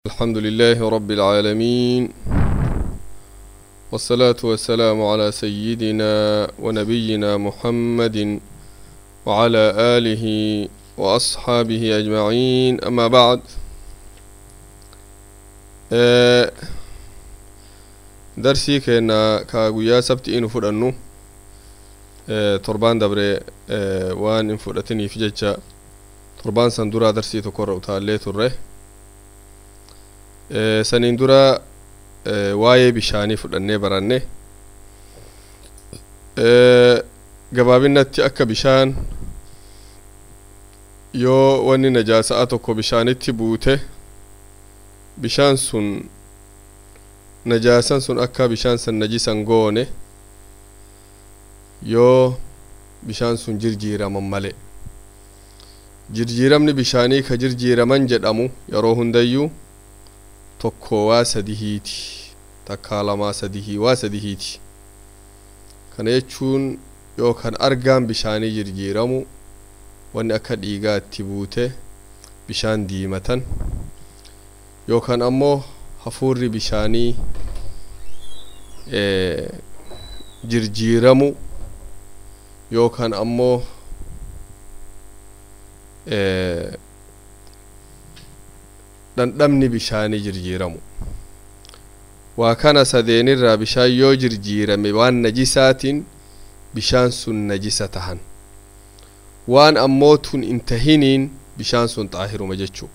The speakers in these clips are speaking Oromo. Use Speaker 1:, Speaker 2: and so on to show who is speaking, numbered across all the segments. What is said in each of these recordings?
Speaker 1: الحمد لله رب العالمين والصلاة والسلام على سيدنا ونبينا محمد وعلى آله وأصحابه أجمعين أما بعد آه، درسي كنا كاغويا سبت إنو فرنو آه، تربان دبري آه، وان إن فرتني في ججا تربان سندورا درسي تكور وتالي تره Eh, saniin dura eh, waa'ee bishaanii fudhannee baranne Eh, gabaabinatti akka bishaan yoo wanni najaasa'a tokko bishaanitti buute bishaan sun najaasan sun akka bishaan san najisan goone yoo bishaan sun jirjiiraman male jirjiiramni bishaanii ka jirjiiraman jedhamu yeroo hundayyuu tokko waa sadihiiti takkaa lamaa sadihii waa sadihiiti kana jechuun yookaan argaan bishaanii jirjiiramu wanni akka dhiigaa itti buute bishaan diimatan yookaan ammoo hafuurri bishaanii eh, jirjiiramu yookaan ammoo eh, dhandhamni bishaanii jirjiiramu waa kana sadeenirraa bishaan yoo jirjiirame waan najisaatiin bishaan sun najisa tahan waan ammoo tun hin tahiniin bishaan sun xaahiruma jechuu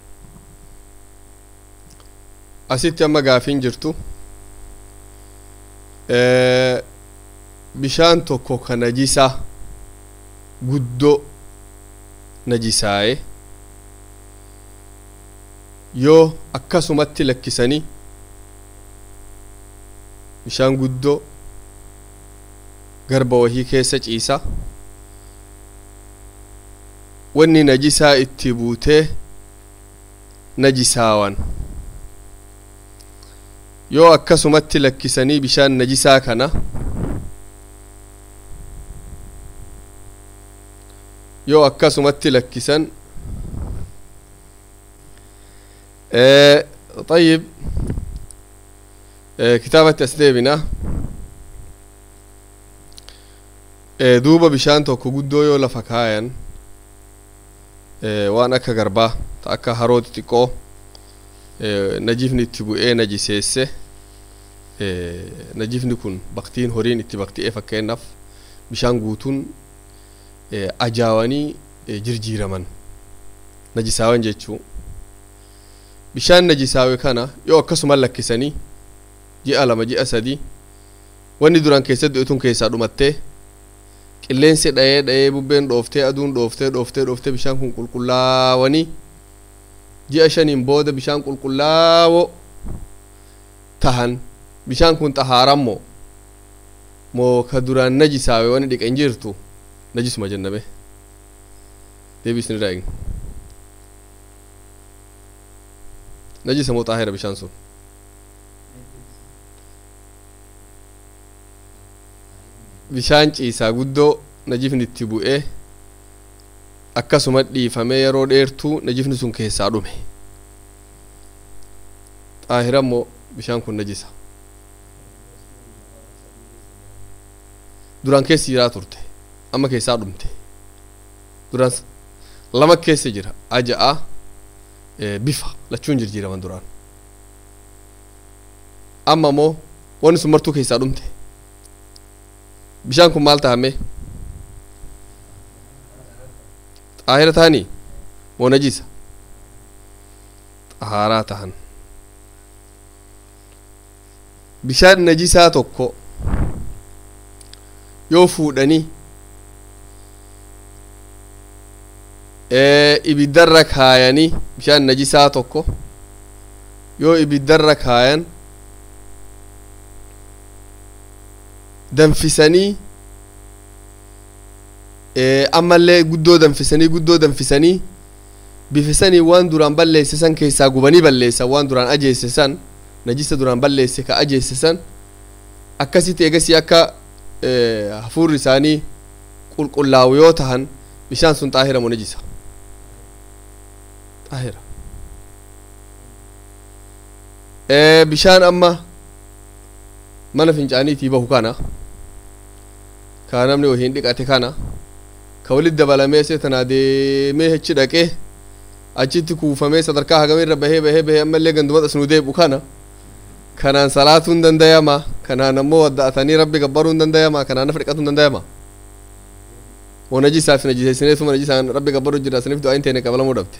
Speaker 1: asitti amma gaafiin jirtu eh, bishaan tokko ka najisa guddoo najisaaye yoo akkasumatti lakkisanii bishaan guddoo garba wahii keessa ciisa wanni najisaa itti buutee najisaawan yoo akkasumatti lakkisanii bishaan najisaa kana yoo akkasumatti lakkisan آه طيب آه كتابة أسديبنا آه دوبا بشان توكو قدو يو لفكاين آه وان أكا غربا تأكا هارود تيكو آه نجيفني تبو إيه نجي سيسي آه نجيفني كون بقتين هورين اتبقتي إيه فكين نف بشان قوتون آه أجاواني آه جرجيرمن نجي ساوان جيتشو bishaan najisaawe kana yoo akkasuma lakkisanii ji'a lama ji'a sadii wanni duraan keessatti du'etun keessaa dhumattee qilleensi dhayee dhayee bubbeen dhooftee aduun dhooftee dhooftee dhooftee bishaan kun qulqullaawanii ji'a shaniin booda bishaan qulqullaawoo tahan bishaan kun xahaarammoo moo ka duraan najisaawe wani dhiqa hin jirtu najisuma jenname deebisni daa'in najisa moo xaahira bishaan sun bishaan ciisaa guddoo najifni itti bu'ee akkasuma dhiifamee yeroo dheertuu najifni sun keessaa dhume xaahira immoo bishaan kun najisa duraan keessa jiraa turte amma keessaa dhumte duraan lama keessa jira aja'a bifa lachuun jirjiiraman duraan amma moo wanni sun martuu keessaa dhumte bishaan kun maal tahame xaahira tahanii moo najisa xahaaraa tahan bishaan najisaa tokko yoo fuudhanii ibiddarra kaayanii bishaan najisaa tokko yoo ibiddarra kaayan danfisanii ammallee guddoo danfisanii guddoo danfisanii bifisanii waan duraan balleesse san keessaa gubanii balleessan waan duraan ajeesse san najisa duraan balleesse ka ajeesse san akkasitti eegasii akka hafuurri isaanii qulqullaa'u yoo tahan bishaan sun xaahira moo najisa xaahira bishaan amma mana fincaaniitii bahu kana ka namni wahiin dhiqate kana ka walit dabalamee seetanaa deemee achi dhaqee achitti kuufamee sadarkaa hagamee irra bahee bahee bahee ammallee gandumata asnuu deebi'u kana kanaan salaatuu hin dandayama kanaan ammoo wadda'atanii rabbi gabbaruu hin dandayama kanaan nafa dhiqatuu hin dandayama wanajisaaf najiseessineetuma najisaan rabbi gabbaruu jira saniif du'aa hin teene qabalamuu dhabde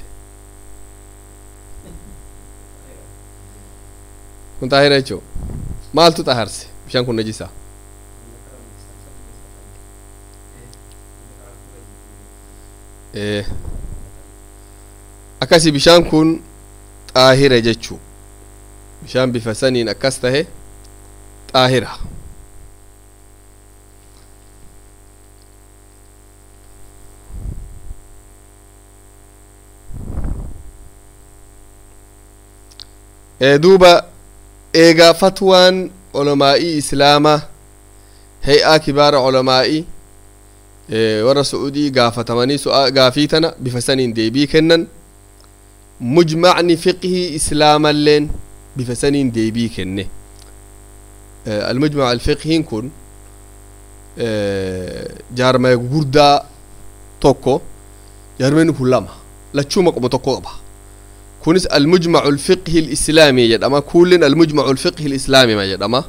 Speaker 1: kun xaahira jechuu maaltu xaharse bishaan kun najisaa akkasi bishaan kun xaahira jechuu bishaan bifa saniin akkas tahe xaahira duuba eegaa fatwaan olamaa'ii islaamaa hay'aa kibaara olamaa'ii warra su'udii gaafatamanii gaafii tana bifa saniin deebii kennan mujmacni fiqhii islaamalleen bifa saniin deebii kenne almujmac alfiqhiin kun jaarmaya gugurdaa tokko jaarmayni kun lama lachuuma qomo tokko qaba kunis almujmacu alfiqhi alislaami jedhama kullin almujmacu alfiqhi alislaami ma jedhama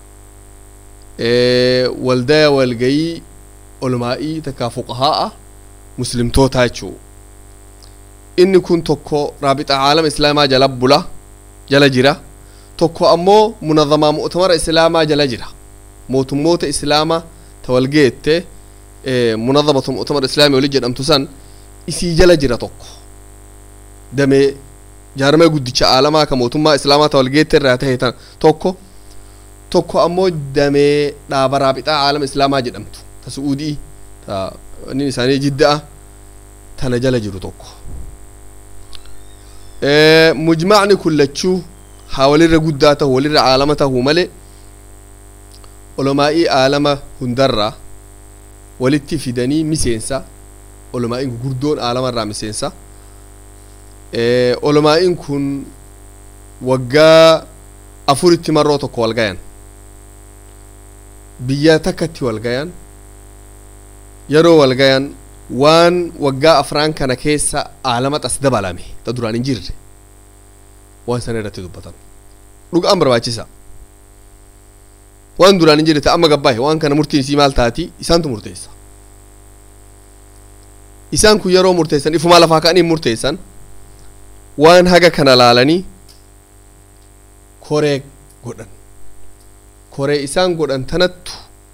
Speaker 1: waldaya walgayii olmaa'ii takkaa fuqahaa'a muslimtoota jechuu inni kun tokko raabixa caalama islaamaa jala bula jala jira tokko ammoo munadhamaa mu'tamara islaamaa jala jira mootummoota islaamaa ta walgeette munadhamatu mu'tamara islaamii wali jedhamtu san isii jala jira tokko damee jaarmee guddicha aalamaa ka mootummaa islaamaa ta walgeette irraa tahe tan tokko tokko ammoo damee dhaaba raabixaa aalama islaamaa jedhamtu ta su'uudii ta inni isaanii jidda'a tana jala jiru tokko mujmacni kun lachuu haa walirra guddaa tahu walirra aalama tahuu male olomaa'ii aalama hundarraa walitti fidanii miseensa olomaa'iin gurguddoon aalama irraa miseensa olomaa'iin kun waggaa afuritti marroo tokko wal gayan biyya takkatti wal gayan yeroo wal gayan waan waggaa afraan kana keessa aalama xas dabalame ta duraan hin jirre waan sana irratti dubbatan dhugaan barbaachisa waan duraan hin jirre ta amma gabbaahe waan kana murtiin isii maal taati isaantu murteessa isaan kun yeroo murteessan ifumaa lafaa ka'anii murteessan waan haga kana laalanii koree godhan koree isaan godhan tanattu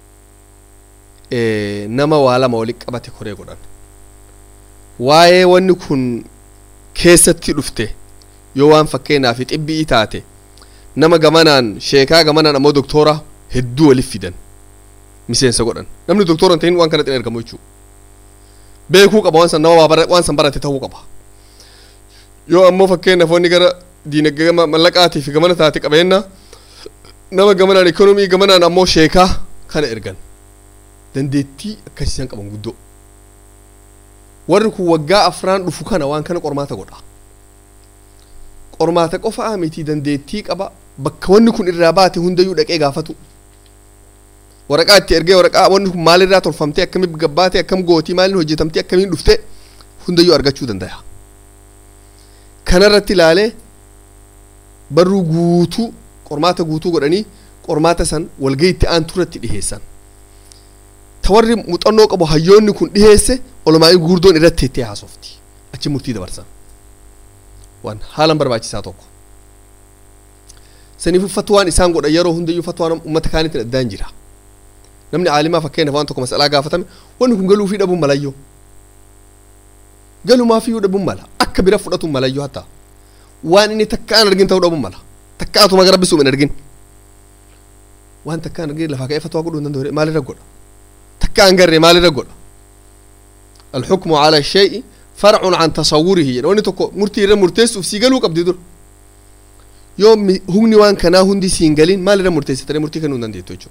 Speaker 1: nama waa lama walitti qabate koree godhan waa'ee wanni kun keessatti dhufte yoo waan fakkeenyaaf xibbii taate nama gamanaan sheekaa gamanaan ammoo doktora hedduu waliif fidan miseensa godhan namni doktora hin ta'in waan kanatti hin argamu jechuudha beekuu qaba waan san nama waan san barate ta'uu qaba yoo ammoo fakkeenyaaf wanni gara diinagdee mallaqaatiif gamana taate qabeenya nama gamanaan ikoonomii gamanaan ammoo sheekaa kana ergan dandeettii akkasiisan qaban guddoo warri kun waggaa afraan dhufu kana waan kana qormaata godha qormaata qofaa miti dandeettii qaba bakka wanni kun irraa baate hundayyuu dhaqee gaafatu waraqaa itti ergee waraqaa wanni kun maalirraa tolfamtee akkamiin gabbaate akkam gootii maaliin hojjetamtee akkamiin dhufte hundayyuu argachuu danda'a kanarratti ilaalee barruu guutuu qormaata guutuu godhanii qormaata san walgayitti aanturatti dhiheessan ta warri muuxannoo qabu hayyoonni kun dhiheesse olomaa'iin gurguddoon irratti hettee haasofti achi murtii dabarsan waan haalan barbaachisaa tokko saniifu fatwaan isaan godhan yeroo hundayyuu fatwaan ummata kaaniitiin addaan jira namni caalimaa fakkeenyaaf waan tokko masalaa gaafatame wanni kun galuu fi dhabuun malayyoo galumaafiyyuu dhabuun mala akka bira fudhatuun malayyoo hatta waan inni takka an argin ta'uu dhabuun mala takka atuma gara bisuun hin argin waan takka an argin lafaa ka'ee fatwaa godhuu hin danda'u maalirra godha takka an garree maalirra godha الحكم على الشيء فرع عن تصوره يعني تكو مرتي را مرتيس في سيغلو قبدي دور يوم هوني وان كنا هندي سينغلين ما لرا مرتيس تري مرتي كانوا نندي توجو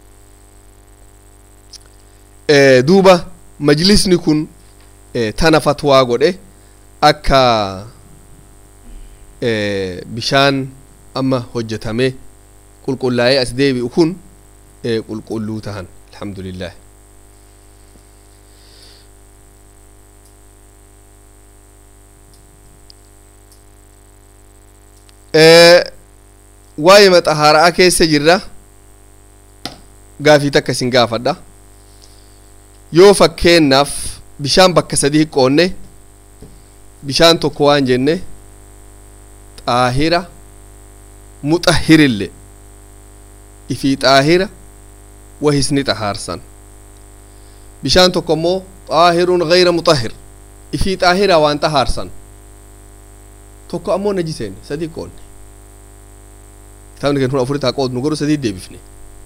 Speaker 1: اه دوبا مجلس نكون اه تانا فتوى غودي اكا اه بشان amma hojjetamee qulqullaa'ee as deebi'u kun qulqulluu tahan alhamdulillah waa'ee maxahaaraa keessa jirra gaafii takka isin gaafadha yoo fakkeennaaf bishaan bakka sadii hiqqoonne bishaan tokko waan jenne xaahira muxahirille ifii xaahira wahisni xahaarsan bishaan tokko immoo xaahirun gayra muxahir ifii xaahira waan xahaarsan tokko ammoo najiseen sadii qoonne kitaabni keenya kun afurii taa qoodnu godhu sadii deebifne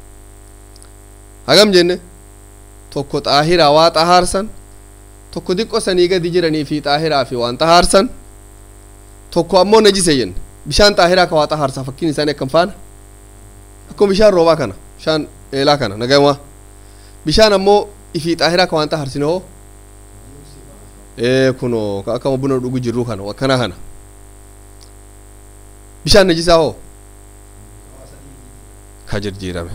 Speaker 1: hagam jenne tokko xaahiraa waa xahaarsan tokko diqqo sanii gadi jiranii fi xaahiraa fi waan xahaarsan tokko ammoo najise jenne bishaan xaahiraa ka waa xahaarsa fakkiin isaanii akkam faana akkuma bishaan roobaa kana bishaan eelaa kana nagamaa bishaan ammoo ifii xaahiraa ka waan xahaarsine hoo ee kunoo ka akkama buna dhugu jirru kana akkana kana bishaan najisaa hoo ka jirjiirame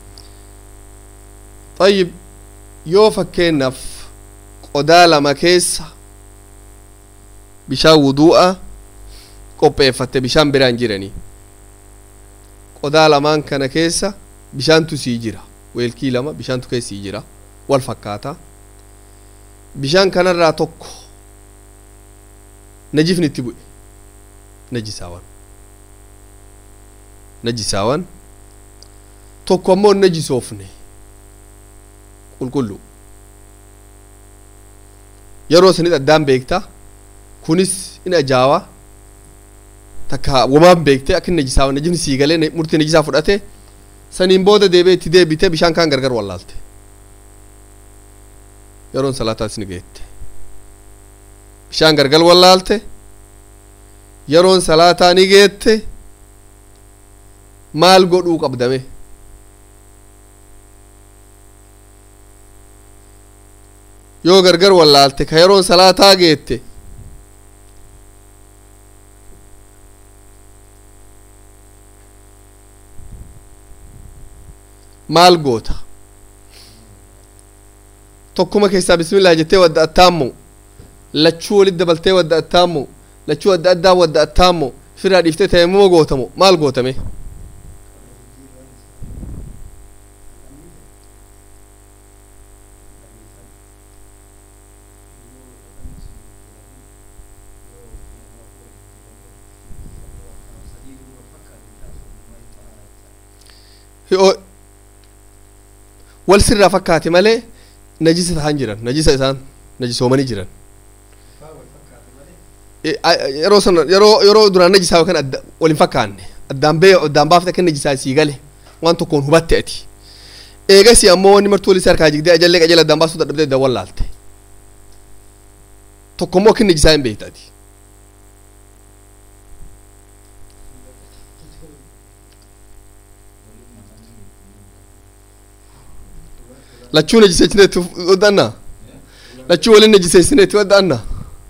Speaker 1: طيب yoo fakkeennaaf qodaa lama keessa bishaan wudu'a qopheeffatte bishaan biraan jiranii qodaa lamaan kana keessa bishaantu sii jira weelkii lama bishaantu keessii jira wal fakkaata bishaan kanarraa tokko najifni itti bu'e najisaawan najisaawan tokko ammoo najisoofne qulqullu yeroo sanit addaan beekta kunis in ajaawaa takka womaan beekte akka inni najisaawan najifni sii galee murtii najisaa fudhate saniin booda deebee itti deebite bishaan kaan gargar wallaalte yeroon salaataas ni geette bishaan gargar wallaalte yeroon salaataa ni geette maal godhuu qabdame yoo gargar wallaalte ka yeroon salaataa geette maal goota tokkuma keessaa bismillah jettee wadda attaammo lachuu walit dabaltee wadda attaammo lachuu adda addaa wadda attaammo firaa dhiiftee tayammuma gootamo maal gootame wal sirraa fakkaate malee najisa tahan jiran najisa isaan najisoomanii jiran yeroo sana yeroo yeroo duraan najisaa yookaan adda wal hin fakkaanne addaan bee addaan baafte akka najisaa sii gale waan tokkoon hubatte ati eegasi ammoo wanni martuu walisii harkaa jigdee ajallee qajala addaan baasuu dadhabdee addaan wallaalte tokko immoo akka najisaa hin beekte ati lachuu najiseessineetti waddaanna lachuu waliin najiseessineetti waddaanna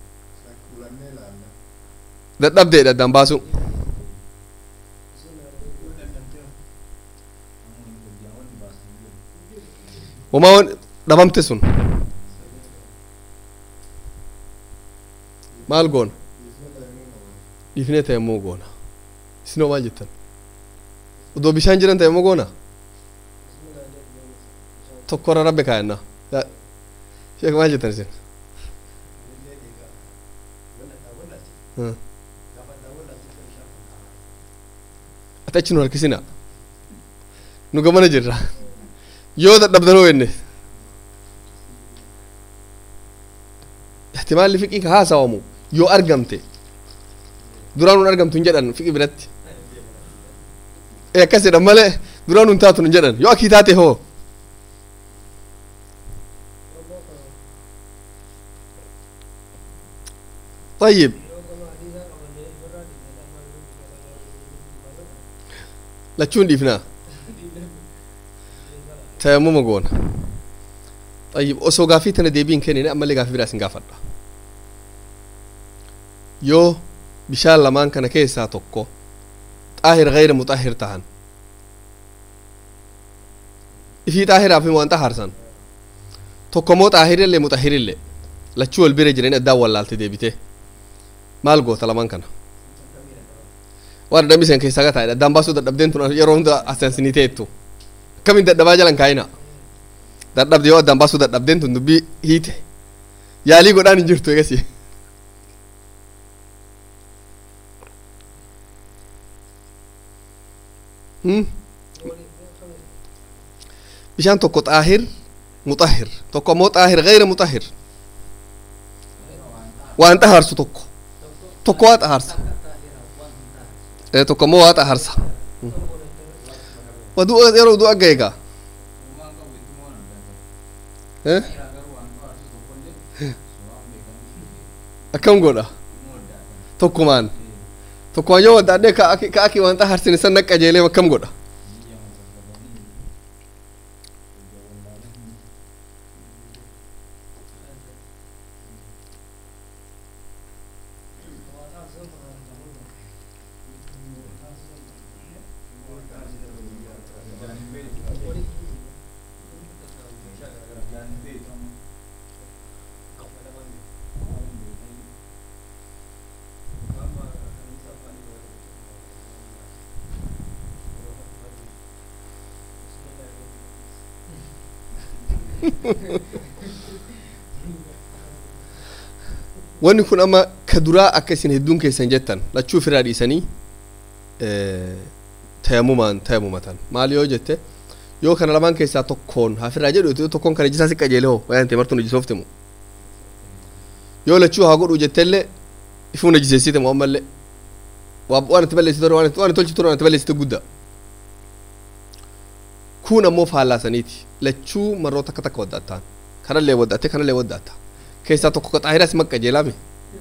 Speaker 1: dadhabdeedha addaan baasu homaa wan dhabamte sun maal goona dhiifnee tayammuu goona isinoo maal jettan odoo bishaan jiran tayammuu goona tokkorra rabbe kaayanna sheek maal jettan isin ati achi nu harkisina nu gamana jirra yoo dadhabdanoo enne ihtimaalli fiqii ka haasawamu yoo argamte duraan nun argamtu hin jedhan fiqi biratti akkas jedhan malee duraan nun taatu hin jedhan yoo akii taate hoo طيب lachuun dhiifnaa tayammuma goona طيب osoo gaafii tana deebiin kennine ammallee gaafii biraa isin gaafadha yoo bishaan lamaan kana keessaa tokko xaahir gayra muxahir tahan ifii xaahiraafin waan xaharsan tokkomoo xaahirillee muxahirillee lachuu wal bira jiran addaan wallaalte deebite maal goota laman kana waan dadhabisen keessaa gataa addaan baasuu dadhabdeen tun yeroo hunda asansinii teettu akkamin dadhabaa jalan kaayina dadhabde yoo addaan baasuu dadhabdeen tun dubbii hiite yaalii godhaan hin jirtu egasi bishaan tokko xaahir muxahir tokko ammoo xaahir gayra muxahir waan xaharsu tokko tokko waa xaharsa tokko ammoo waa xaharsa wadu yeroo udu agga egaa akkam godha tokkumaan tokkumaan yoo waddaadhee ka aki ka aki waan xaharsin isan naqqajeelee akkam godha wanni kun amma ka duraa akka isin hedduun keessan jettan lachuu ofirraa dhiisanii tayamumaan tayamumatan maal yoo jette yoo kana lamaan keessaa tokkoon hafirraa jedhu yoo tokkoon kana jisaa si qajeele hoo waan ta'e martuun jisooftimu yoo lachuu haa godhu jettellee ifuu na jiseessite moo ammallee waan itti balleessite waan itti tolchitu waan itti balleessite guddaa kun ammoo faallaasaniiti lachuu marroo takka takka waddaattaan kanallee waddaatte kanallee waddaatta keessaa tokko ka xaahiraa si maqqajeelame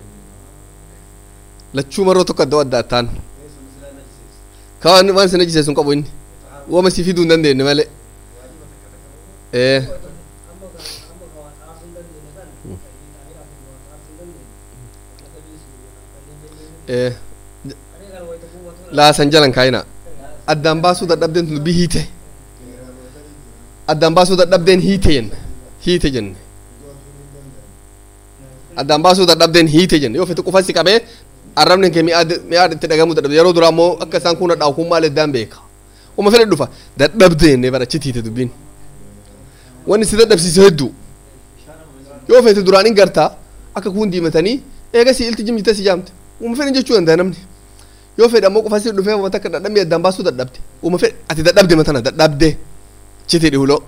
Speaker 1: lachuu marroo tokko adda waddaattaan ka waan waan sin ajiseesun qabu inni wama si fiduu hin dandeenye malee ee ee laasan jalan kaayina addaan baasuu dadhabdeen tun dubbii hiite addaan baasuu dadhabdeen hiite jenne hiite jenne addaan baasuu dadhabdeen hiite jenne yoo fete qufasi qabee arrabni kee mi'aad itti dhagamuu dadhabde yeroo duraa ammoo akka isaan kun dhaawu kun maal eddaan beeka uma fedhe dhufa dadhabdeenne barachi hiite dubbiin wanni si dadhabsiise hedduu yoo fete duraan hin gartaa akka kun diimatanii eega si ilti jimjite si jaamte uma fedhe jechuu danda'a namni yoo fedhe ammoo qufasi dhufee uma takka dadhabmee addaan baasuu dadhabde uma fedhe ati dadhabde matana dadhabde chiti dhihulo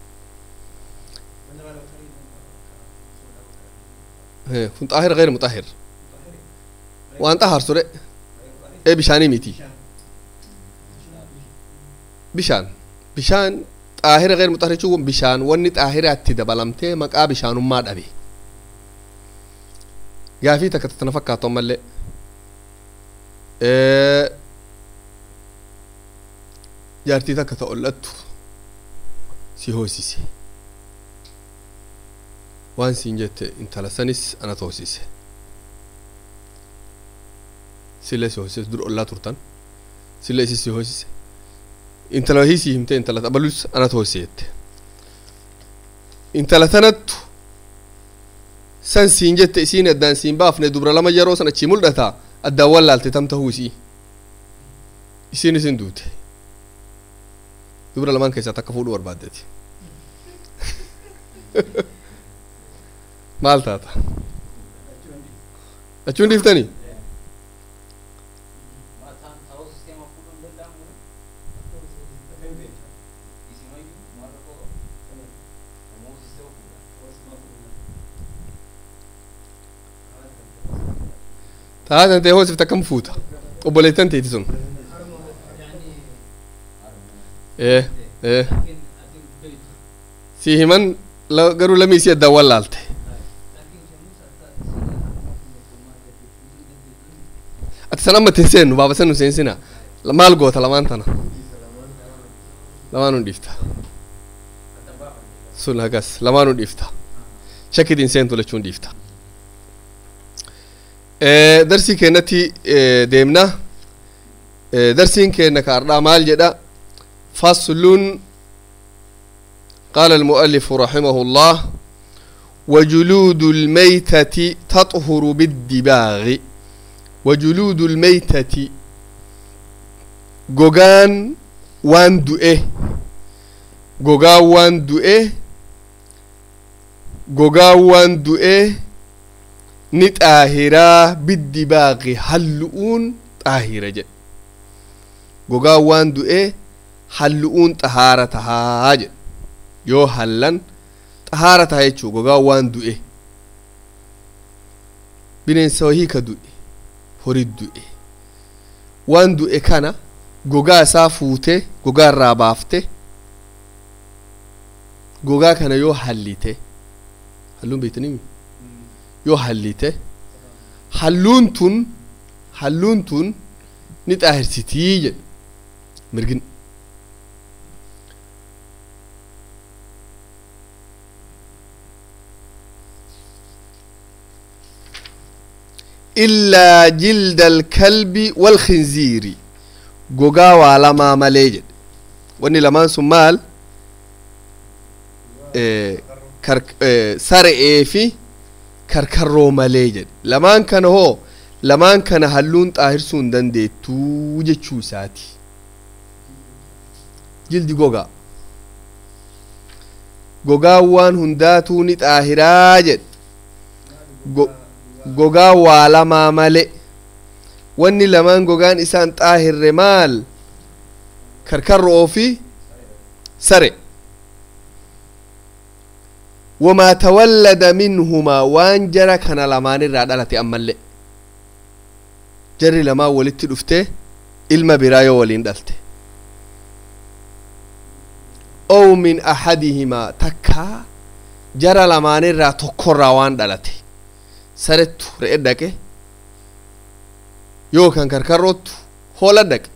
Speaker 1: kun xaahir gayr muxahir waan xaharsu de ee bishaanii miti bishaan bishaan xaahira gayr muxahir jechuun bishaan wanni xaahiraatti dabalamtee maqaa bishaanummaa dhabe gaafii takka tana fakkaatu ammallee jaartii takka ta ol'attu si hoosise waan siin jette intala sanis anat hoosise sille si hoosise dur ollaa turtan sille isi si hoosise intala hii si himte intala abalus anat hoosise jette intala tanattu san siin jette isiin addaan siin baafne dubra lama yeroo san achii mul'ata addaan wallaalte tam tahuu isii isiin isin duute dubra lamaan keessaa takka fuudhu barbaaddeti maal taata achuun dhiiftanii taatan ta'e hoosifta kam fuuta obboleettan teeti sun ee ee si himan garuu lamii isii addaan wallaalte ati san amma tin seennu baaba san nu seensina maal goota lamaan tana lamaan nu dhiifta sun hagas lamaan nu dhiifta shakkitiin seentu lachuun dhiifta darsii keenyatti deemna darsiin keenna ka ardhaa maal jedha faslun qaala almu'allifu raximahu llah وجلود الميتة تطهر بالدباغ وجلود الميتة gogaan waan du'e gogaan waan du'e gogaan waan du'e ni xaahiraa biddibaaqi hallu'uun xaahira jedhe gogaan waan du'e hallu'uun xahaara tahaa jedhe yoo hallan xahaara taha jechuu gogaan waan du'e bineensa wahii ka du'e horii du'e waan du'e kana gogaa isaa fuute gogaa irraa baafte gogaa kana yoo hallite halluun beektanimi yoo hallite halluun tun halluun tun ni xaahirsitii jedhe mirgin illaa jilda alkalbi walkhinziiri gogaa waa lamaa malee jedhe wanni lamaan sun maal sara'ee fi karkarroo malee jedhe lamaan kana hoo lamaan kana halluun xaahirsuu hin dandeettuu jechuu isaati jildi gogaa gogaa waan hundaatuu ni xaahiraa jedhe gogaa waa lamaa male wanni lamaan gogaan isaan xaahirre maal karkarro'oo fi sare wamaa tawallada minhumaa waan jara kana lamaan irraa dhalate ammallee jarri lamaan walitti dhufte ilma biraa yoo waliin dhalte ow min ahadihimaa takkaa jara lamaanirraa tokkorraa waan dhalate sarettu re'e dhaqe yookaan karkarroottu hoola dhaqe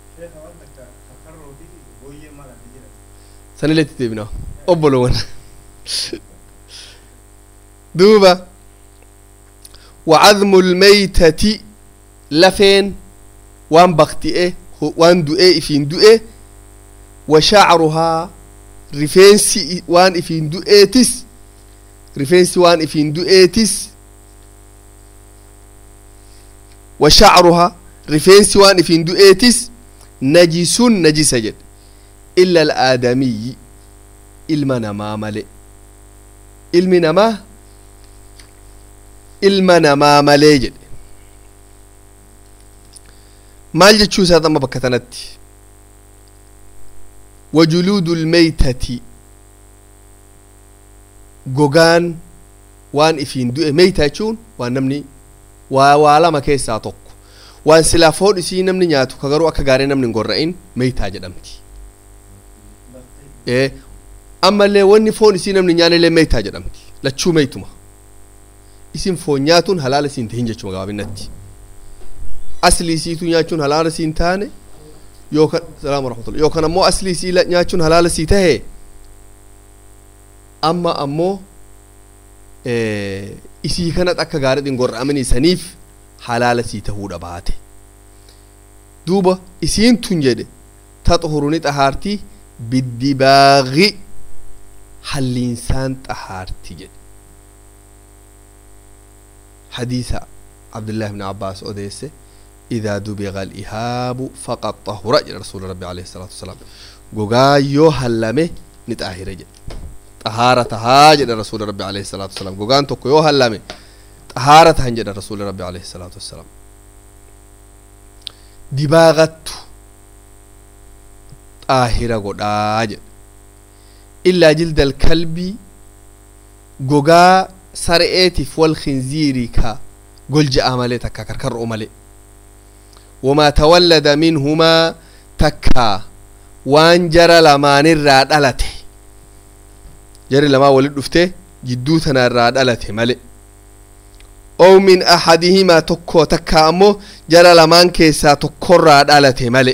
Speaker 1: sanilletti deebina obbolowwan duuba wacadmu lmeytati lafeen waan bakti'e waan du'e ifiin du'e wa shacruhaa rifeensi waan ifiin du'eetis rifeensi waan ifiin du'eetis wa shacruhaa rifeensi waan ifiin du'eetis najisun najisa jedhe illa alaadamiyyi ilma namaa male ilmi namaa ilma namaa malee jedhe maal jechuu isaat amma bakka tanatti wajuluudu lmeytati gogaan waan ifiin du'e meyta jechuun waan namni waa waa lama keessaa tokko waan silaa foon isii namni nyaatu ka garuu akka gaarii namni hin gorra'in meytaa jedhamti ee ammallee wanni foon isii namni nyaanillee meytaa jedhamti lachuu meytuma isin foon nyaatuun halaala isiin tahin jechuma gabaabinatti asli isiitu nyaachuun halaala siin taane yookan salaamu rahmatullah yookan ammoo asli isii nyaachuun halaala sii tahe amma ammoo isii kanat akka gaariidhin gorra'amanii saniif halaala sii tahuudha baate duuba isiin tun jedhe taxhuru ni xahaarti biddibaaqi halliinsaan xahaarti jedhe hadiisa cabdillahi bni abbaas odeesse إذا دبغ الإهاب فقد طهر جل رسول ربي عليه الصلاة والسلام غوغا يو هلمه نتاهر جل طهارة هاجر رسول ربي عليه الصلاة والسلام غوغان توكو يو هلمه طهارة هنجر رسول ربي عليه الصلاة والسلام دباغت طاهرة غداج إلا جلد الكلب غوغا سرئتف والخنزير كا قل جاء مالي تكا كركر مالي وما تولد منهما تكا وان جرى لمان الراد ألته جرى لما ولد دفته جدوتنا الراد ألته ملئ أو من أحدهما تكو تكا أمو جرى لمان كيسا تكو الراد ألته ملئ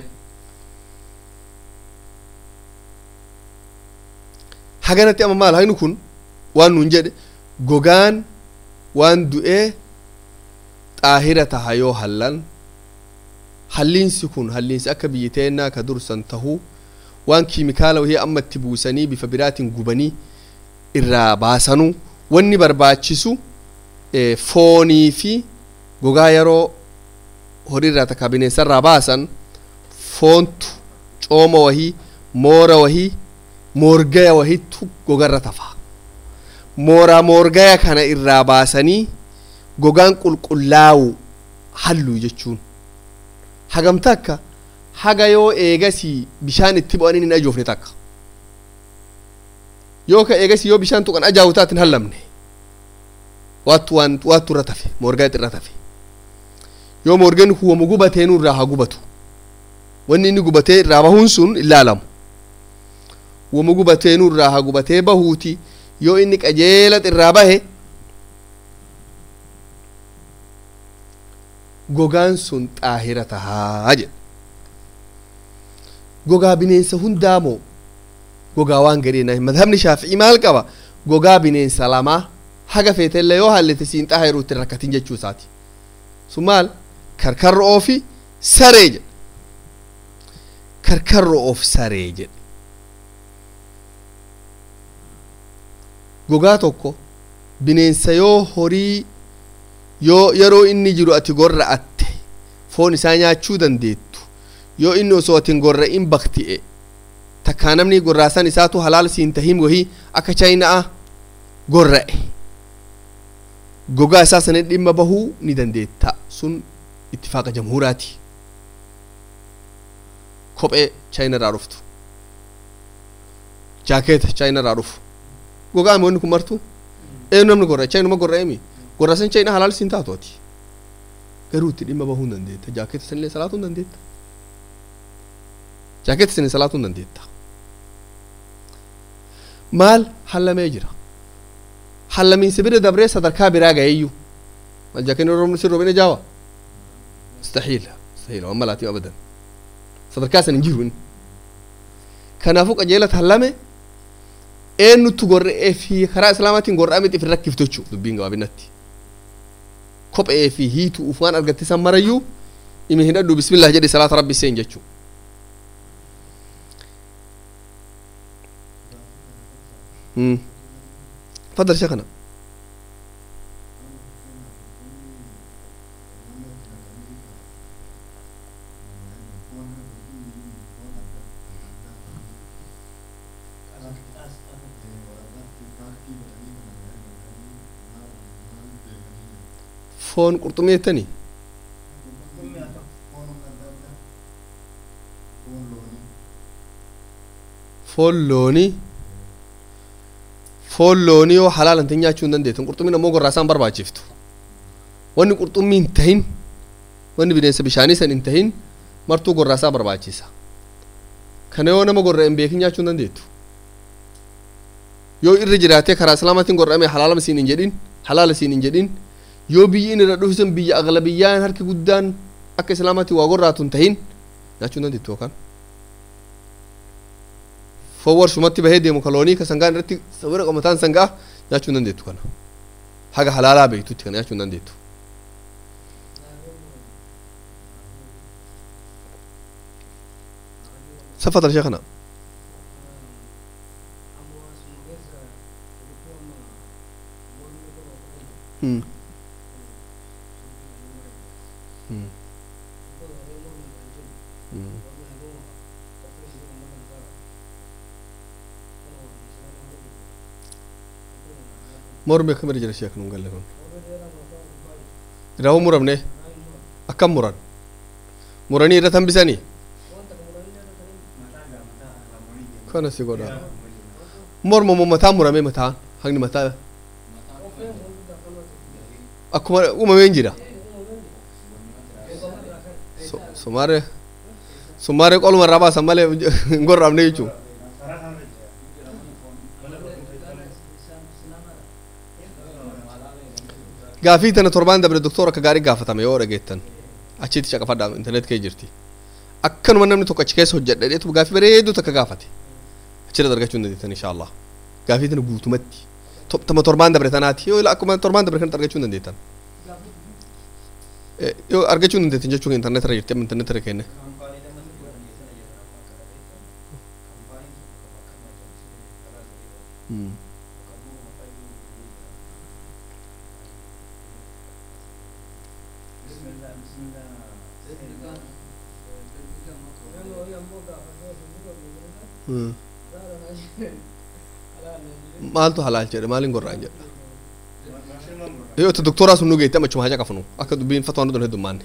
Speaker 1: haganatti amma maal haynu kun waan nun jedhe gogaan waan du'ee xaahira taha yoo hallan halliinsi kun halliinsi akka biyyi teennaa ka dursan tahuu waan kiimikaala wahii amma itti buusanii bifa biraatiin gubanii irraa baasanuu wanni barbaachisu foonii fi gogaa yeroo horiirraa takka bineensarraa baasan foontu cooma wahii moora wahii moorgaya wahittu gogarra tafa mooraa moorgaya kana irraa baasanii gogaan qulqullaa'u halluu jechuun hagam takka haga yoo eegasii bishaan itti bu'anii hin ajoofne takka yoo ka eegasii yoo bishaan tuqan ajaawu taatin hallamne waattu waan waattu irra tafe moorgaa irra tafe yoo moorgaan huwamu gubateenu irraa haa gubatu wanni inni gubatee irraa bahuun sun ilaalamu huwamu gubateenu irraa haa gubatee bahuuti yoo inni qajeela irraa bahe gogaan sun xaahira tahaa jedha gogaa bineensa hundaa moo gogaa waan gadheenaa madhabni shaafi'ii maal qaba gogaa bineensa lamaa haga feetellee yoo hallete siin xaahiru itti rakkatin jechuu isaati sun maal karkarro'oo fi saree jedha karkarro'oo fi saree jedha gogaa tokko bineensa yoo horii yoo yeroo inni jiru ati gorra'atte foon isaa nyaachuu dandeettu yoo inni osoo atin gorra'in bakti'e takkaa namni gorraasan isaatu halaal siin tahin wahii akka chaayinaa gorra'e gogaa isaa sana dhimma bahuu ni dandeetta sun ittifaaqa jamhuuraati kophee chaayina irraa dhuftu jaakeeta chaayina irraa dhufu gogaa wanni kun martu eenyu namni gorra'e chaayinuma gorra'eemi gorraasan chaayina halaal siin taatu ati garuu itti dhimma bahuu hin dandeetta jaakeeta sanillee salaatuu hin dandeetta jaakeeta sanillee salaatuu hin dandeetta maal hallamee jira hallamiinsa bira dabree sadarkaa biraa gaheeyyuu mal jaakenni roobni sin roobina jaawa mustaxiila mustaxiila waan malaatii abadan sadarkaa san hin jiru inni kanaafuu qajeelata hallame eenyutu gorra'ee fi karaa islaamaatiin gorra'ame xifin rakkiftu jechuu dubbiin gabaabinatti kophee fi hiitu uf waan argatte san marayyuu imi hin dhadhu bismillah jedhi salaata rabbi seen jechuu تفضل شيخنا فون قرطمية تاني فون لوني foon loonii yoo halaalan ta'in nyaachuu hin dandeettan qurxummiin ammoo gorraasaan barbaachiftu wanni qurxummii hin tahin wanni bineensa bishaanii san hin tahin martuu gorraasaa barbaachisa kana yoo nama gorra hin beekin nyaachuu hin dandeettu yoo irra jiraatee karaa islaamaatiin gorra'ame halaala siin hin jedhin halaala siin hin jedhin yoo biyyi inni irra dhufisan biyya aglabiyyaan harki guddaan akka islaamaatiin waa gorraatu hin tahin nyaachuu hin dandeettu yookaan foon warshumatti bahee deemu kaloonii ka sangaan irratti sawira qomataan sangaa nyaachuu hin dandeettu kana haga halaalaa beektutti kana nyaachuu hin dandeettu سفت شيخنا مم. مم. مم. morme kamar jira shek nun galle kun rawu muramne akkam muran muranii irra tambisanii kana si godha morma mo mataa murame mataan haqni mataa akkuma uumameen jira sumaare sumaare qoluma irraa baasan malee hin gorraamne jechuun gaafii tana torbaan dabre doktora akka gaarii gaafatame yoo dhageettan achitti caqafadha internet kee jirti akkanuma namni tokko achi keessa hojjedhadheetu gaafii bareedduu takka gaafate achirra argachuu hin dandeettan insha allah gaafii tana guutumatti tama torbaan dabre tanaati yoo akkuma torbaan dabre kanatti argachuu hin dandeettan yoo argachuu hin dandeettin jechuun intarneet irra jirti amma intarneet irra kenne maaltu halaal jedhe maaliin gorraan jedha yoo itti doktoraa sun nu geette amma achuma haja qafnu akka dubbiin fatwaan dhudhan heddummaanne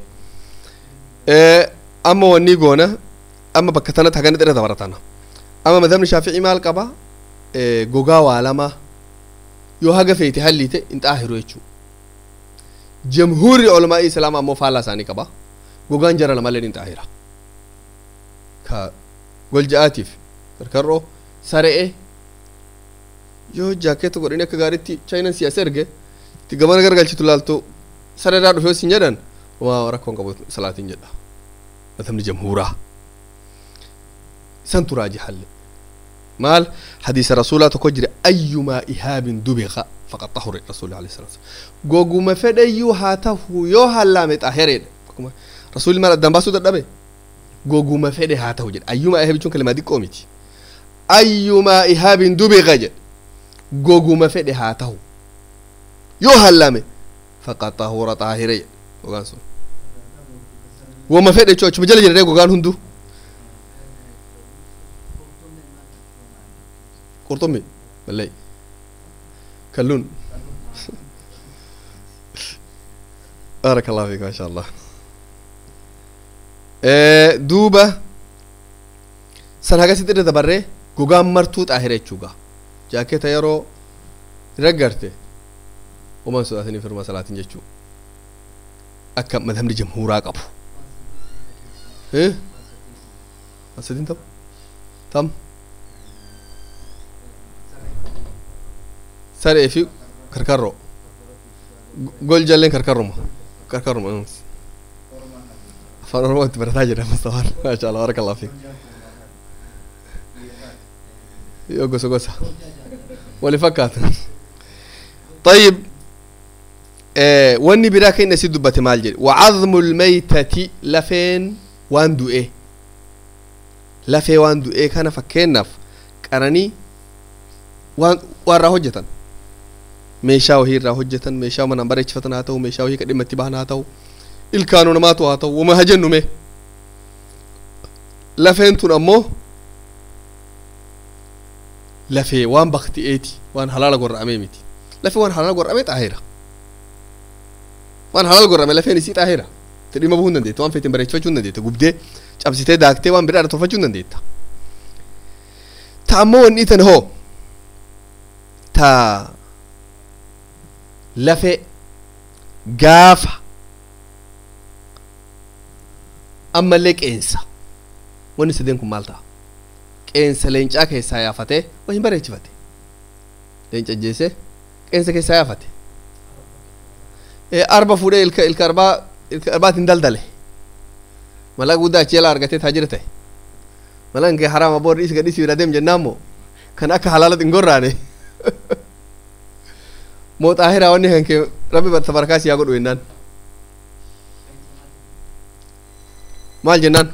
Speaker 1: amma wanni goona amma bakka tanatti hagana xirra dabaratana amma madhabni shaafi'ii maal qaba gogaa waa lama yoo haga feete halliite hin xaahiru jechuu jamhuurri olmaa'ii islaamaa ammoo faallaa isaanii qaba gogaan jara lamallee hin xaahira ka golja'aatiif karkarroo saree yoo jaakeetta godhani akka gaariitti chaayinan siyaasa erge itti gamana gargalchitu laaltu sareeraa dhufe sin jedhan waa rakkoon qabu salaatiin jedha madhabni jamhuuraa isan turaaji halle maal hadiisa rasuulaa tokko jira ayyumaa ihaabin dubiqa faqad tahuri rasuuli alayhi salatu goguma fedhayyuu haa tahu yoo hallaame xaahireedha rasuulli maal addaan baasuu dadhabe goguma fedhe haa tahu jedha ayyumaa ihaabi jechuun kalimaa xiqqoo miti ayyumaa ihaabin dubiqa jedha goguma fedhe haa tahu yoo hallaame faqad tahura xaahire jedha gogaan sun wama fedhe jechuu achuma jala jedhee gogaan hundu qurxummi mallay kalluun بارك الله فيك ما شاء الله duuba san hagasitti irra dabarree gogaan martuu xaahira jechuuga jaaketa yeroo raggarte uman sodaatanii firma salaatin jechuu akka madhabni jamhuuraa qabu asadin tam tam saree fi karkarro gol jalleen karkarruma karkarruma afaan oromoo itti barataa jira mustafaan maasha allah baraka allah fiik yoo gosa gosa wali fakkaata طيب آه wanni biraa kenna si dubbate maal jedhe wacadmu lmaytati lafeen waan du'e lafee waan du'e kana fakkeennaaf qaranii waan waanirraa hojjetan meeshaa wahii irraa hojjetan meeshaa manaan bareechifatan haa ta'u meeshaa wahii ka dhimma itti bahan haa ta'u ilkaanuu namaatu haa ta'u wama hajennume lafeen tun ammoo lafee waan bakti'eeti waan halaala gorra'amee miti lafee waan halaala gorra'amee xaahira waan halaala gorra'ame lafeen isii xaahira itti dhimma bahuu hin dandeetta waan feetiin bareechifachuu hin dandeetta gubdee cabsitee daaktee waan biraadha tolfachuu hin dandeetta ta ammoo wanni tan hoo ta lafee gaafa ammallee qeensa wanni sadeen kun maal ta'a qeensa leencaa keessaa yaafatee waa hin bareechifate leenca jeesee qeensa keessaa yaafate arba fuudhee ilka ilka arbaa ilka arbaatiin daldale mala guddaa achi jala argatee taajira ta'e mala nkee haraama boorri isa gadhiisi bira deem jennaan moo kan akka halaala hin gorraane moo xaahiraa wanni kan kee rabbi tabarkaa si yaa godhu jennaan maal jennaan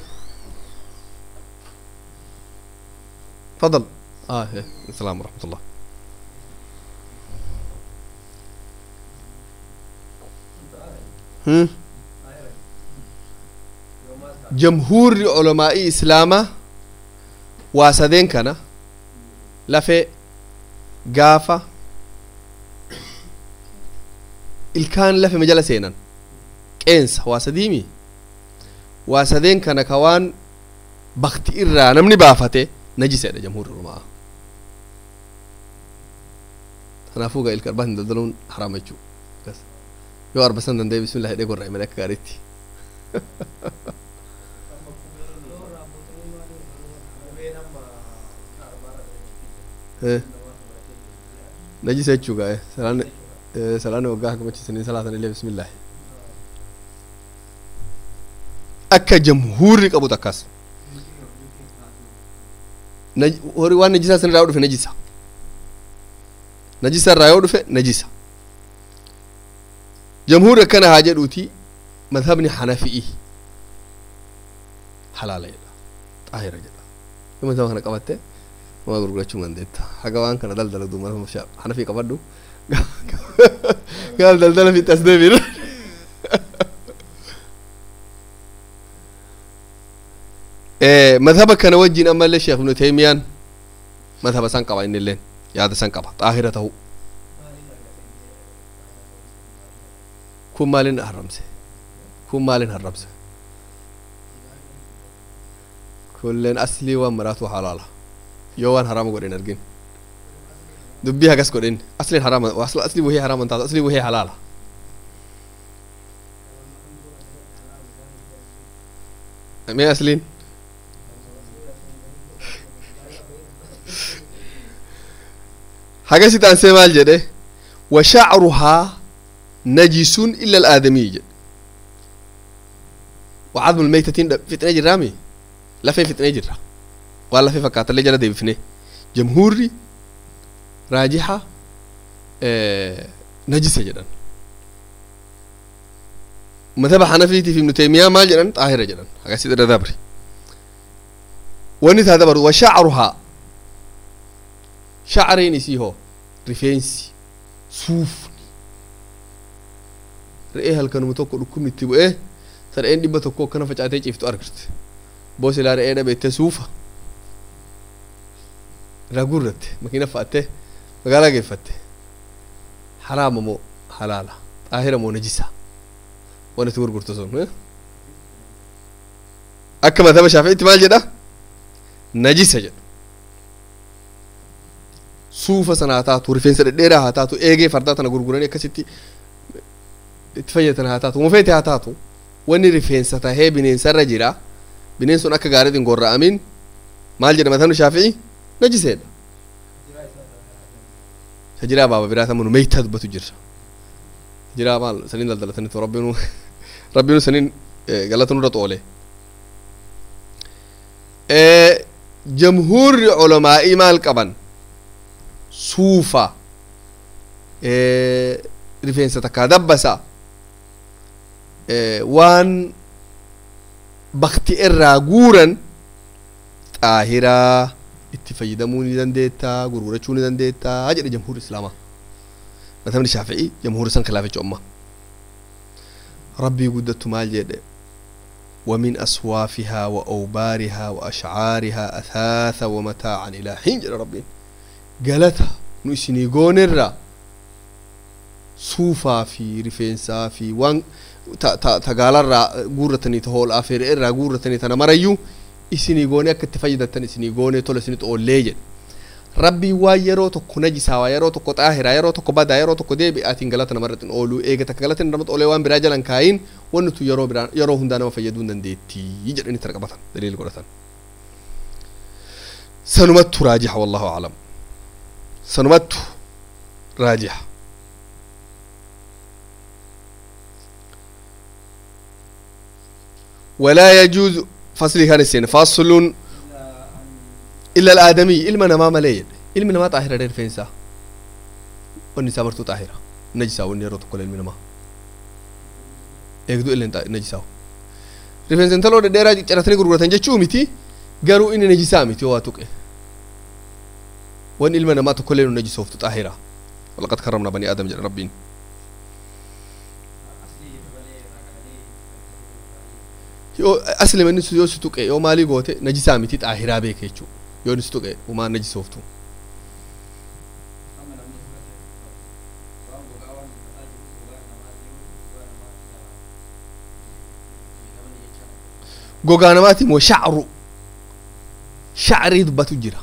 Speaker 1: تفضل اه إيه. السلام ورحمة الله هم جمهور علماء إسلاما واسدين كان لفي قافة الكان لفي مجال سينا كينس واسديمي واسدين كان كوان بختي إرى نمني بافته najiseedha jamhuurri ulamaa kanaafuu gaa ilka arbaa hin daldaluun haraama jechuu yoo arbasan danda'e bismillah hidhee gorra'e malee akka gaariitti najisa jechuu gaa salaanni salaanni waggaa hakamachiisanii salaatan illee bismillah akka jamhuurri qabut akkas hori waan najisaa san irraa yoo dhufe najisa najisa irraa yoo dhufe najisa jamhuurri akkana haa jedhuuti madhabni xanafi'i halaala jedha xaahira jedha yoo madhaba kana qabatte waa gurgurachuu dandeetta haga waan kana daldaladu mana xanafii qabadhu gaal daldala fitti as deebiin madhaba kana wajjin ammallee sheekh ibnu teemiyaan madhaba san qaba innilleen yaada san qaba xaahira ta'u kun maalin haramse kun maalin haramse kulleen aslii waan maraatu halaala yoo waan harama godhen argin dubbii hagas godhen aslin harama asli wahii haraman taatu asli wahii halaala mee asliin hagasi taansee maal jedhe wa shacruhaa najisun illa alaadamiy jedhe wa cadmu lmeytatiin fixne jirraami lafee fixnee jirra waan lafee fakkaatallee jala deebifne jamhuurri raajixa najisa jedhan madhaba xanafiitiif ibnu taymiyaa maal jedhan xaahira jedhan hagasit irra dabri wani taa dabaru wa shacruhaa shacreen isii hoo rifeensi suufni re'ee halkanuma tokko dhukkubni itti bu'ee ta re'een dhibba tokko akkana facaatee ciiftu argarte boos ilaa re'ee dhabeette suufa irraa guurratte makiina fa'atte magaalaa geeffatte haraama moo halaala xaahira moo najisa waan itti gurgurtu sun akka madhaba shaafi'itti maal jedha najisa jedha suufa sana haa taatu rifeensa dhedheeraa haa taatu eegee fardaa tana gurguranii akkasitti itti fayyatan haa taatu mufeete haa taatu wanni rifeensa tahee bineensarra jira bineensi sun akka gaariitiin gorra'amin maal jedhama tanu shaafi'i najiseedha shajiraa baaba biraa tamanu meeytaa dubbatu jirra shajiraa maal saniin daldalatanitu rabbinu rabbinu saniin galata nurra xoole jamhuurri culamaa'ii maal qaban suufa rifeensa takkaa dabbasa waan bakti irraa guuran xaahiraa itti fayyadamuu ni dandeettaa gurgurachuu ni dandeettaa jedhe jamhuur islaamaa matamni shaafi'i jamhuuri san khilaaficha umma rabbii guddattu maal jedhe ومن أصوافها وأوبارها وأشعارها أثاثا ومتاعا إلى حين جل ربين قالتها نسني قونرا صوفا في رفينسا في وان tagaalarraa guurratanii ta hool afeere irraa guurratanii tana marayyuu isinii goonee akka itti fayyadatan isinii goonee tola isinit oollee jedhe rabbii waan yeroo tokko najisaawaa yeroo tokko xaahiraa yeroo tokko badaa yeroo tokko deebi'aatiin galata namarratti ooluu eega takka galata namatti oolee waan biraa jalan kaayin wanni tu yeroo biraa yeroo hundaa nama fayyaduu hin dandeettii jedhanii tana qabatan daliil godhatan sanumattu raajixa wallahu aclam sanumattu raajixa ولا يجوز فصل كان السين فصل إلا الآدمي إلما نما مليل إلما نما طاهرة دير فينسا والنساء مرتو طاهرة نجسا والنيرو تقول إلما نما eegduu illee najisaa rifeensa intaloo dhedheeraa cicciratanii gurguratan jechuu miti garuu inni najisaa miti waa tuqe wan ilma namaa tokkollee nu najisooftu xaahira walaqad karramna banii aadam jedha rabbiin yoo asli manni yoo si tuqe yoo maalii goote najisaa miti xaahiraa beeke jechuu yoo ni si tuqe umaan najisooftu gogaa namaati moo shacru shacrii dubbatu jira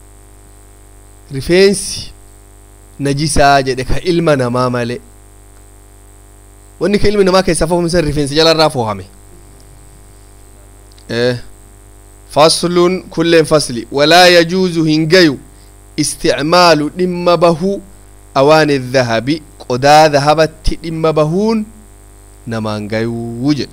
Speaker 1: rifeensi najisaa jedhe ka ilma namaa male wanni ka ilmi namaa keessaa foofamsan rifeensa jalarraa foohame faslun kulleen fasli walaa yajuuzu hin gayu isticmaalu dhimma bahu awaani dhahabi qodaa dhahabatti dhimma bahuun namaan gayuu jedhe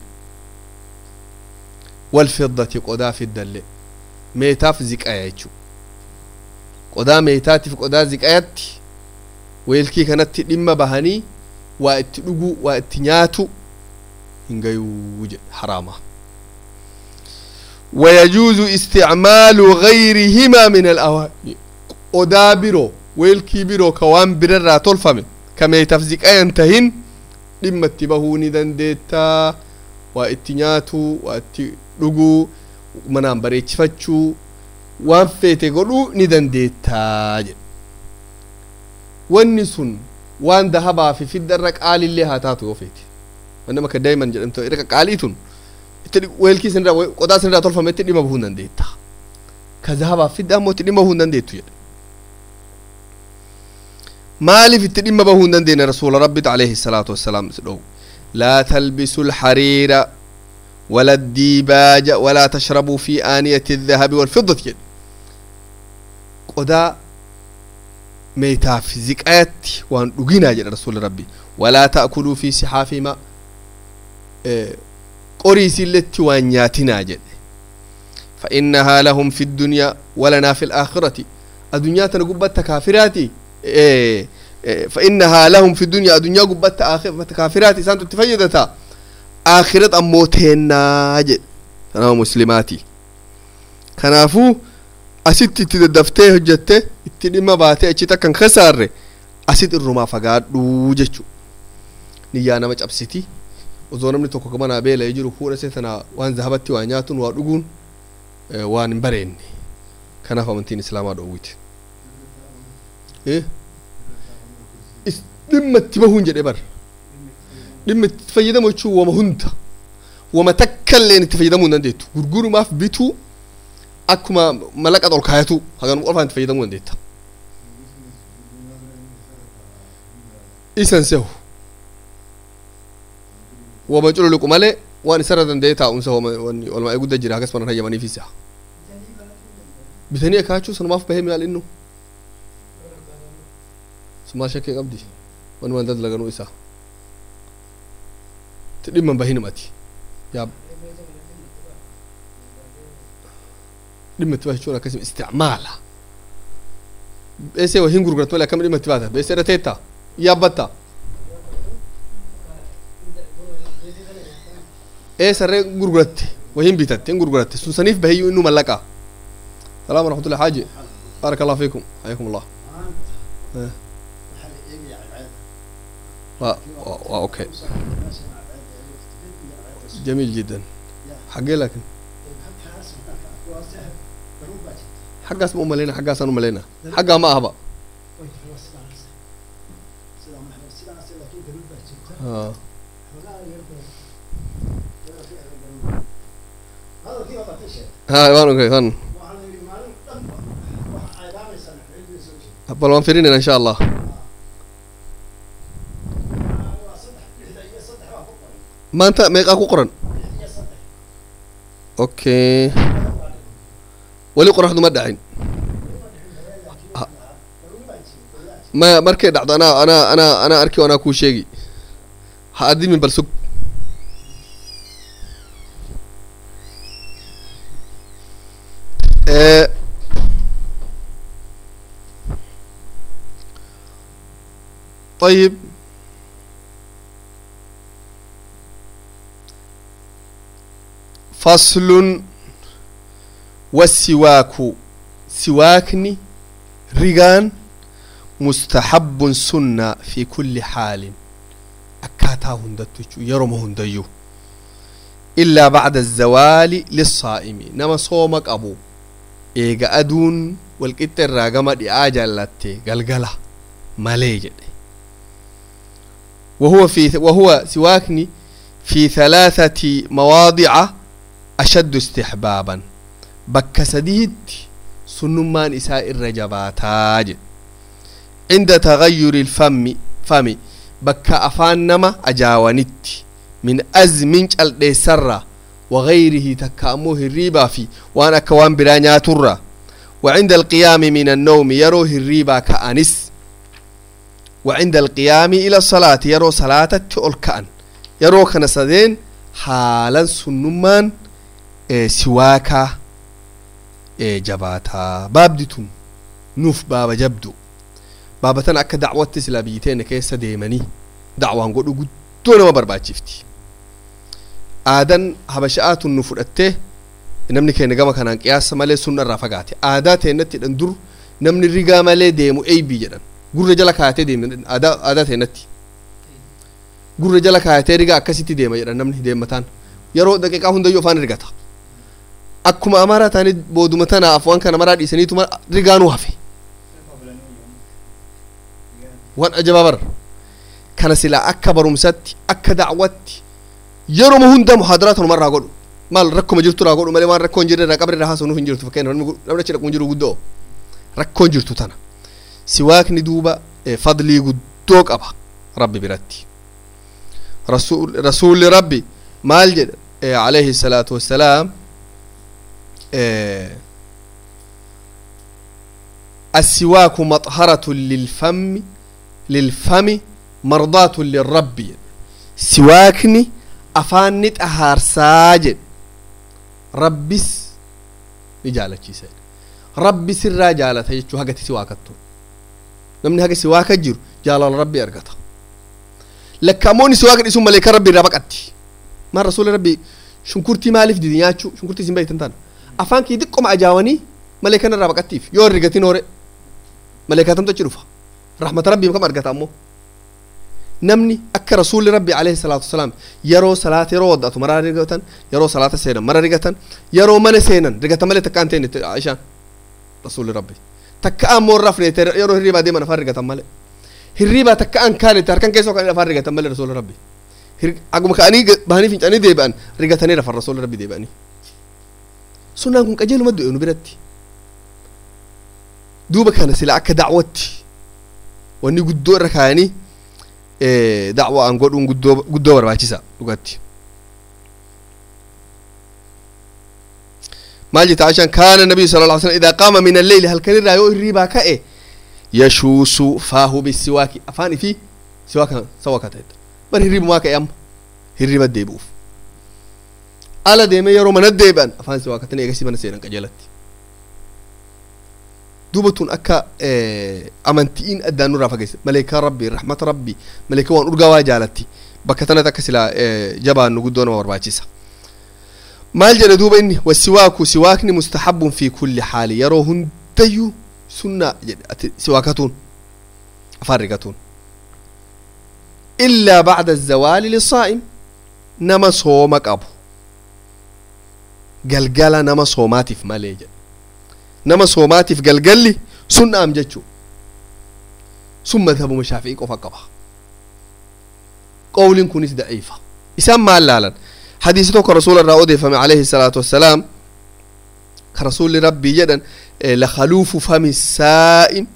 Speaker 1: والفضة قدا في الدل ميتاف زكاية يجو قدا ميتاتي في قدا زكايات ويلكي كانت لما بهاني واتلقو واتنياتو hin gayuu jedhe haraama ويجوز استعمال غيرهما من الأواني odaa biroo weelkii biroo ka waan birarraa tolfame ka meeytaaf ziqaa hin tahin dhimma itti bahuu ni dandeettaa waa itti nyaatuu waa itti dhuguu manaan bareechifachuu waan feete godhuu ni dandeettaa jedhe wanni sun waan dahabaa fi fiddarra qaalillee haa taatu yoo feete wanni akka daa'iman jedhamtu irra qaalii tun itti weelkii sinirraa qodaa sinirraa tolfame itti dhimma bahuu hin dandeetta ka dahabaa fidda ammoo itti dhimma bahuu hin dandeettu jedhe maaliif itti dhimma bahuu hin dandeenye rasuula rabbitu alayhi salaatu wassalaam dhowu laa talbisu alxariira wala addiibaaja walaa tashrabuu fi aaniyati الذهب والفضة jedhe qodaa meeytaaf ziqayatti waan dhuginaa jedhe rasuuli rabbi walaa ta'kuluu fi sixaafima qoriisiilletti waan nyaatinaa jedhe فإنها لهم في الدنيا ولنا في الآخرة الدنيا تنقبت كافراتي إيه إيه فإنها لهم في الدنيا الدنيا قبت آخر كافرات إنسان تتفيدتا آخرة أموتهن جد أنا مسلماتي كنافو أسيت تدفتي هجتة اتنما باتي أجتا كان خسار أسيت الرما فقاد دوجتشو نيانا مج أبسيتي وزو نمني توكو كمان أبيلا يجرو فورا سيتنا وان ذهبتي وانياتون وادوغون إيه وان بريني كنافو منتين إسلاما دوويت إيه dhimma itti bahuun jedhe bar dhimma itti fayyadamu jechuun wama hunda wama takka illeen itti fayyadamuu hin dandeettu gurgurumaaf bituu akkuma mallaqa ol kaayatu hagan qofaan itti fayyadamuu dandeetta isan sehu wama cululuqu malee waan isarra danda'e taa'umsa wama wanni olmaa guddaa jira hagas manan hayyamaniif isa bitanii akaachuu sanumaaf bahee maal innu sumaa shakkee qabdi wani waan dadlaganuu isaa ti dhimman bahinumati yaa dhimma itti bahachuun akkasim isticmaala beesee wahin gurgurat malee akkam dhimma itti baata beesee irra teetta yaabbatta ee sarree gurguratte wahin bitatte hin gurguratte sun saniif bahiyyuu innu mallaqaa salaam warahmatullahi xaaji baaraka allah fiikum xayakum allah waa waa okay جميل جدا حقي لكن حقاس مو ملينا حقاس انا ملينا حقا ما اهبا اه ها وان اوكي وان بل وان فرين ان شاء الله maanta meeqaa ku qoran okay weli qoraxdu ma dhacin ma markay dhacdo anaa anaa anaa anaa arki anaa kuu sheegi ha adimin bal sug طيب فصل والسواك سواكني ريغان مستحب سنة في كل حال أكاتا هندتو يرم هنديو إلا بعد الزوال للصائم نما صومك أبو إيغا أدون والكتر راغما دي آجالتي غلغلة مالي وهو في وهو سواكني في ثلاثة مواضع أشد استحبابا بك سديد سنمان إساء الرجباتاج عند تغير الفم فمي بك أفان نما أجاونت من أزمن الدسرة وغيره تكاموه الريبا في وأنا كوان برانيا ترى وعند القيام من النوم يروه الريبا كأنس وعند القيام إلى الصلاة يرو صلاة تؤل كأن يرو كنسدين حالا سنمان siwaakaa jabaataa baabdi tun nuuf baaba jabdu baabatan akka dacwatti silaa biyyi teenya keessa deemanii dacwaan godhu guddoo nama barbaachifti aadan habasha'aatun nu fudhattee namni keenya gama kanaan qiyaasa malee sunna irraa fagaate aadaa teennatti jedhan dur namni rigaa malee deemu eeybii jedhan gurra jala kaayatee deemu aadaa aadaa teennatti gurra jala kaayatee rigaa akkasitti deema jedhan namni deemataan yeroo daqiiqaa hundayyuu afaan rigata akkuma amaaraa taanii booduma tanaaf waan kana maraa dhiisaniituma rigaanuu hafe waan ajabaa bara kana silaa akka barumsatti akka dacwatti yeroo hunda muhaadaraa tanumarraa godhu maal rakkoma jirtu irraa godhu malee waan rakkoon jirre irraa qabri irraa haasawnuuf hin jirtu fakkeenya namni namni achi dhaquun jiru guddoo rakkoon jirtu tana siwaakni duuba fadlii guddoo qaba rabbi biratti rasuulli rabbi maal jedha alayhi salaatu wassalaam السواك مطهرة للفم للفم مرضاة للرب سواكني أفاني طهار ساجد ربس نجالة شيء ربي سر جالة يجو حاجة سواكتو نمني حاجة سواك جيرو جالة ربي أرقتا لكاموني سواك اسم ملك ربي ربقتي ما رسول ربي شنكرتي مالف دي نياتشو شنكرتي سنبايت انتان أفان كي دقم أجاوني ملكنا ربقتيف يور رقتي نوري ملكاتم تجرفها رحمة ربي كم أرقتا أمو namni akka rasuulli rabbi alayhi salaatu wasalaam yeroo salaata yeroo waddatu maraa rigatan yeroo salaata seenan mara rigatan yeroo mana seenan rigatan malee takka anteen itti aishaan rasuulli rabbi takka ammoo irraa fudhate yeroo hirriibaa deeman afaan rigatan malee hirriibaa takka an kaan itti harkan keessoo kan afaan rigatan malee rasuulli rabbi aguma ka'anii bahanii fincanii deebi'an rigatanii rafan rasuulli rabbi deebi'anii sunnaan kun qajeeluma du'e nu biratti duuba kana sila akka dacwatti wanni guddoo irra kaayanii dacwa an godhuun guddoo guddoo barbaachisa dhugatti maal jetta aishaan kaana nabiyu sala lla sallam idaa qaama min alleyli halkan irraa yoo hirriibaa ka'e yashuusu faahu bisiwaaki afaan ifi siwaaka sawaka ta'e bar hirriibumaa ka'e amma hirriiba deebi'uuf ala deemee yeroo mana deebi'an afaan siwaakatanii eegasii mana seenan qajeelatti duuba tun akka amantiin addaan nurraa fageesse maleekaa rabbi rahmata rabbi maleekaa waan urgaa waa jaalatti bakka tanatti akka silaa jabaannu guddoo nama barbaachisa maal jedhe duuba inni wasiwaaku siwaakni mustahabbun fi kulli haali yeroo hundayyuu sunna jedhe ati siwaakatuun afaan rigatuun illaa bacda azawaali lisaa'im nama sooma qabu galgala nama soomaatiif malee jedhe nama soomaatiif galgalli sunnaam jechuu sun madhabuma shaafi'ii qofa qaba qawliin kunis daciifa isaan maal laalan hadiisi tokko rasuula irraa odeeffame alayhi salaatu wassalaam ka rasuulli rabbii jedhan lakaluufu fami saa'im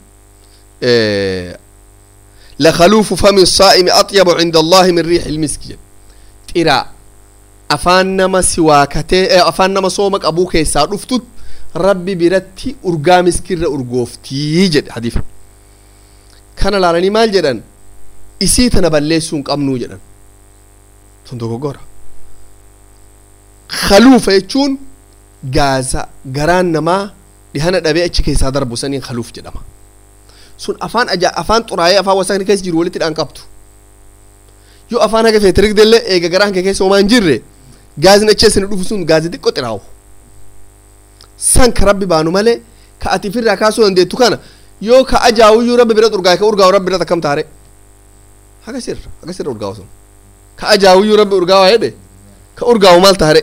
Speaker 1: lakaluufu fami saa'imi axyabu cinda allahi min riixi ilmiski jedhe xiraa afaan nama siwaakatee afaan nama sooma qabuu keessaa dhuftut rabbi biratti urgaa miskirra urgooftii jedhe hadiif kana laalanii maal jedhan isii tana balleessuu hin qabnuu jedhan tun dogoggora kaluufa jechuun gaaza garaan namaa dhihana dhabee achi keessaa darbu saniin kaluuf jedhama sun afaan aja afaan xuraayee afaan wasakni keessa jiru walitti dhaan qabtu yoo afaan haga feete rigdellee eega garaan kee keessa homaa hin jirre gaazni achi asini dhufu sun gaazi xiqqoo xiraawu san ka rabbi baanu malee ka ati firraa kaasuu dandeettu kana yoo ka ajaawuyyuu rabbi bira urgaa ka urgaawu rabbi bira akkam taare haga sirra haga sirra urgaawu sun ka ajaawuyyuu rabbi urgaawaa jedhe ka urgaawu maal taare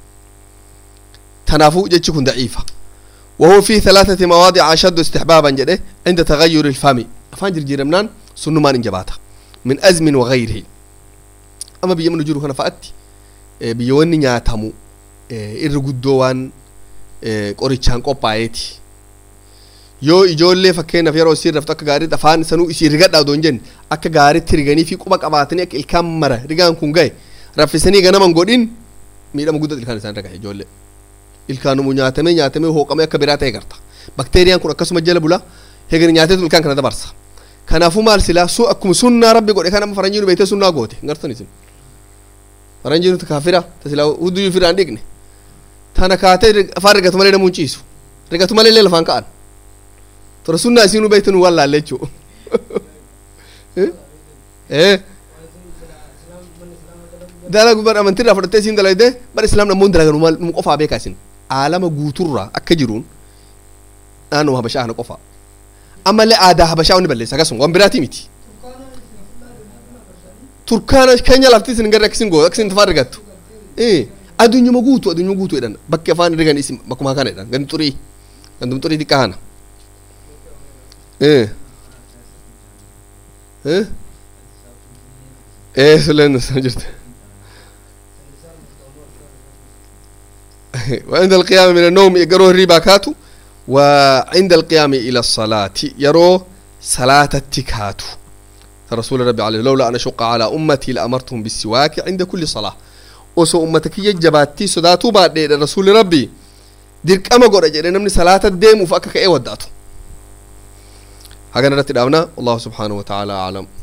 Speaker 1: تنافو جتش كن ضعيفة وهو في ثلاثة مواضع أشد استحبابا جده عند تغير الفم أفان جرجير منان سنو مان انجباتا من أزم وغيره أما بيوم نجورو هنا فأتي بيواني نياتمو إرقودوان qorichaan qophaa'eeti yoo ijoollee fakkeenyaaf yeroo isiin raftu akka gaariitti afaan sanuu isii rigadhaa odoo hin jenne akka gaariitti riganii fi quba qabaatanii akka ilkaan mara rigaan kun gahe raffisanii ganaman godhin miidhama guddaa ilkaan isaan dhagahe ijoollee ilkaanumu nyaatamee nyaatamee hooqamee akka biraa ta'e garta bakteeriyaan kun akkasuma jala bula heegani nyaateetu ilkaan kana dabarsa kanaafuu maal silaa sun akkuma sunnaa rabbi godhe kan amma faranjiin beektee sunnaa goote gartan isin faranjiin kaafira tasilaa hudduu firaan dhiqne tana kaatee afaan rigatu malee namuun ciisu rigatu malee illee lafaan ka'an tora sunnaa isiinuu beektu nu wallaalle jechuu dalagu bar amantirraa fudhattee isiin dalayde bar islaam namoon dalagan maal nu qofaa beekaa isin aalama guuturraa akka jiruun naannoo habashaa kana qofaa ammallee aadaa habashaa wanni balleessa akkasuma waan biraatii miti turkaana keenya lafti isin garri akkasin goo akkasin tafaa argattu addunyuma guutu addunyuma guutu jedhan bakki afaan ergan isin bakkuma kana jedhan gandi xurii gandum xurii xiqqaa kana ee suleen jirte وعند القيام من النوم يقروا الريبا كاتو وعند القيام إلى الصلاة يرو صلاة التكاتو رسول ربي عليه لولا أن أشق على أمتي لأمرتهم بالسواك عند كل صلاة وسو أمتك يجباتي صداتو بعد رسول ربي ديرك أما قرأ جرين من صلاة الديم وفأكك إيه وداتو هكذا نتدعونا الله سبحانه وتعالى أعلم